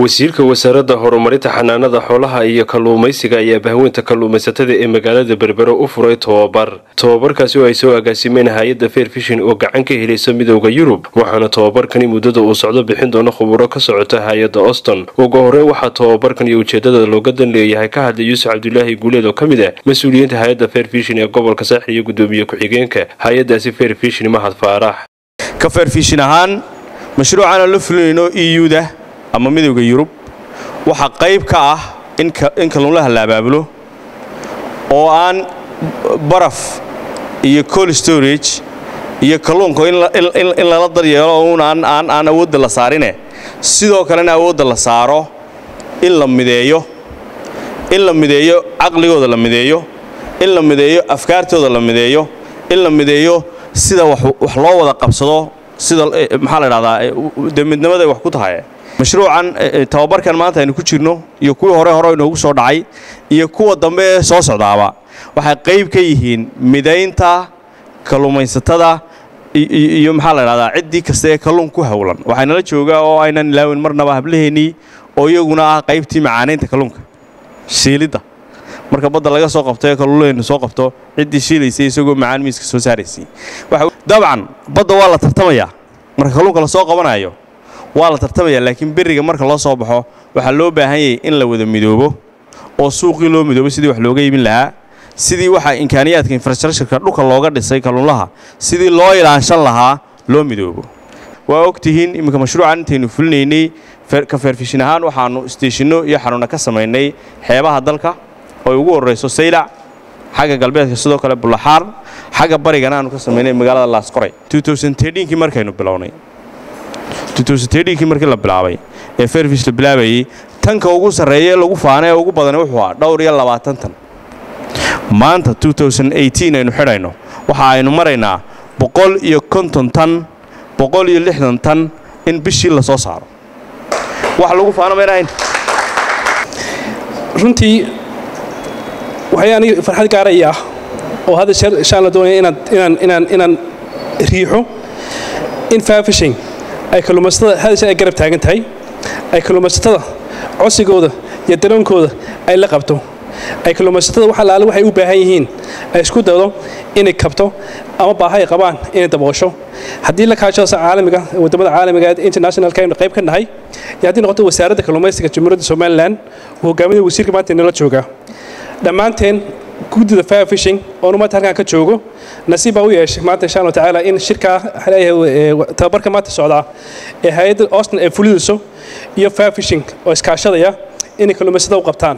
wasiirka wasaaradda horumarinta xanaanada xoolaha iyo kalluumaysiga ayaa bahweynta kalluumaysatada ee magaalada berbero u furay tobabar tobabarkaasi oo ay soo agaasimeen hay-adda fair fishin oo gacan ka helaysa midooda yurub waxaana tobabarkani muddada uu socdo bixin doono khuburo ka socota hay-adda oston ugu horeyn waxaa tobabarkan iyo ujeedada looga dan leeyahay ka hadlay yuusuf cabdulaahi guuleed oo ka mid ah mas-uuliyiinta hay-adda fair fishin ee gobolka saaxil iyo gudoomiye ku-xigeenka hay-addaasi fair fishin mahad faarax ka fairfishin ahaan mashruucaana la fulinayno euda ama midowda yurub waxaa qayb ka ah in kalluunlaha la abaabulo oo aan baraf iyo col storage iyo kalluunka in lala daryeelo uun aan awoodda la saarine sidoo kalena awoodda la saaro in la mideeyo in la mideeyo caqligooda la mideeyo in la mideeyo afkaartooda la mideeyo in la mideeyo sida wax loo wada qabsado sida maxaa la dhahdaa dee midnimaday wax ku tahay mashruucan tababarkan maanta aynu ku jirno iyo kuwii hore hore inoogu soo dhacay iyo kuwa dambe ee soo socdaaba waxay qayb ka yihiin midaynta kalluumaysatada iyo maxaa la dhahdaa ciddii kasta ee kalluun ku howlan waxaynala joogaa oo aynan ilaawin marnaba hablaheennii oo iyaguna ah qaybtii macaanaynta kalluunka shiilidda marka badda laga soo qabto ee kalluulaheennu soo qabto ciddii shiilaysay isagoo macaan miiska soo saaraysay dabcan badda waa la tartamayaa marka kalluunka la soo qabanayo waa la tartamaya laakiin berriga marka loo soo baxo waxaa loo baahan yahay in la wada midoobo oo suuqii loo midoobo sidii wax looga iibin lahaa sidii waxaa imkaaniyaadka infrastructureka dhulka looga dhisay kalluunlaha sidii loo ilaanshan lahaa loo midoobo waa ogtihiin iminka mashruucan intaynu fulinaynay ka feerfishin ahaan waxaannu isteeshinno iyo xanuuna ka samaynay xeebaha dalka oo ugu horrayso saylac xagga galbeedka sidoo kale bullaxaar xagga barigana aanu ka samaynay magaalada laasqoray kii markaynu bilownay kii markii la bilaabay ee fairfish la bilaabayey tanka ugu sarreeya ee lagu faana ee ugu badan wuxuu ah dhowr iyo labaatan tan maanta aynu xidhayno waxa aynu maraynaa boqol iyo konton tan boqol iyo lixdan tan in bishii la soo saaro wax lagu faano maynahayn runtii waxay aniga farxad gaaraya ah oo hadda shaan la doonaya inaan inaan inaan riixo in faafishing ay kalluumaysatada hadda shan ay garab taagan tahay ay kalluumaysatada cosigooda iyo daroonkooda ay la qabto ay kalluumaysatada wax allaale waxay u baahan yihiin ay isku daydo inay kabto ama baaha ay qabaan inay daboosho haddii la kaashado caalamiga wadamada caalamiga ee internationalka aynu qayb ka nahay iyo haddii noqoto wasaaradda kalluumaysiga jamhuuriyadda somalilan uu hogaaminaya wasiirka maanta inala jooga dhammaanteen guddida fire fishing oonu maanta halkan ka joogo nasiib baa u yeeshay maanta insha allahu tacaala in shirkaa tababarka maanta socdaa ee hay-adda austin ay fulidayso iyo fire fishing oo iskaashadaya inay kalluumaysatada u qabtaan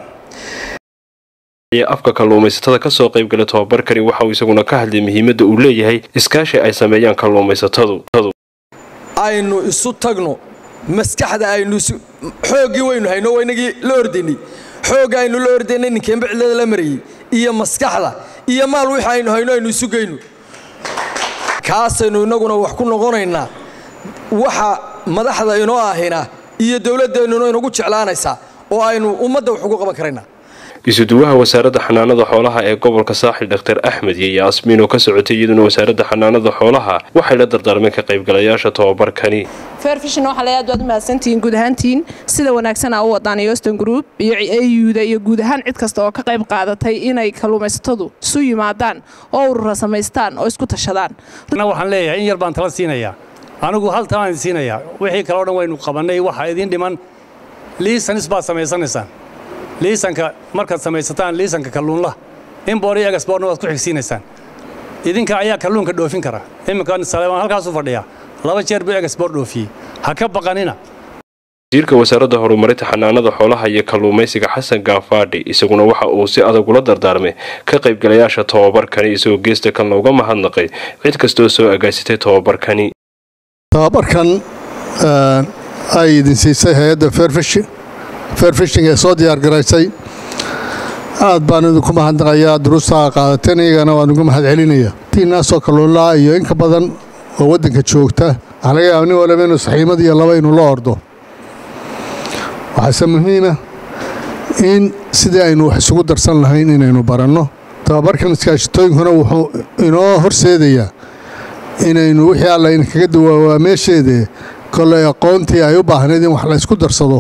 afka kalluumaysatada ka soo qaybgala tobabarkani waxa uu isaguna ka hadlay muhiimadda uu leeyahay iskaashi ay sameeyaan kalluumaysatadu aynu isu tagno maskaxda aynu xooggii waynu hayno waynagii la ordaynay xoogga aynu la ordaynay ninkeenba cillada la marayey iyo maskaxda iyo maal wixii aynu hayno aynu isu geyno kaasaynu innaguna wax ku noqonaynaa waxa madaxda inoo ahina iyo dowladdeennuna inagu jeclaanaysaa oo aynu ummadda wax ugu qaban karaynaa isuduwaha wasaaradda xanaanada xoolaha ee gobolka saaxil dhaktar axmed iyo yaasmiin oo ka socotay iyaduna wasaaradda xanaanada xoolaha waxay la dardaarmeen ka qaybgalayaasha tobabarkani fairfishin waxaa leeyahay aad mahadsantihiin guud ahaantiin sida wanaagsanaa u wadaan yoston group iyo auda iyo guud ahaan cid kasta oo ka qayb qaadatay inay kalluumaysatadu isu yimaadaan oo urura samaystaan oo isku tashadaan waxaan leeyahay in yar baan tala siinayaa anigu hal talaan idin siinayaa wixii kale o dhan waynu qabannay waxaa idiin dhiman liisanis baad samaysanaysaan liisanka markaad samaysataan liisanka kalluunlaha inboor iyo egasboorna waad ku xigsiinaysaan idinka ayaa kalluunka dhoofin kara imminka saleebaan halkaasu fadhiya laba jeer buu egasboor dhoofiyey ha ka baqanina wasiirka wasaaradda horumarinta xanaanada xoolaha iyo kalluumaysiga xasan gaafaadhi isaguna waxa uu si adag ula dardaarmay ka qaybgalayaasha tobabarkani isagoo geesta kalna uga mahadnaqay cid kastoo soo agaasitay tobabarkani tobabarkan ay idin siisay hay-adda fairfishing ee soo diyaargaraysay aad baan idinku mahadnaqayaa duruusta qaadateen iyagana waan ugu mahad celinaya tiinaasoo kalluunlaa iyo inka badan oo waddanka joogta waxaa laga yaaba nin walaba inuu saxiimad iyo laba inuu la ordo waxaase muhiima in sidii aynu wax isugu darsan lahayn inaynu baranno tababarkan iskaashitooyinkuna wuxuu inoo horseedayaa inaynu wixii alla inkaga dawaawaa meesheedee kollay aqoontii ay u baahnayd in wax la ysku darsado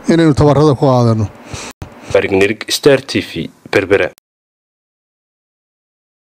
inaynu tabarada ku qaadanno barignirig star t v berbera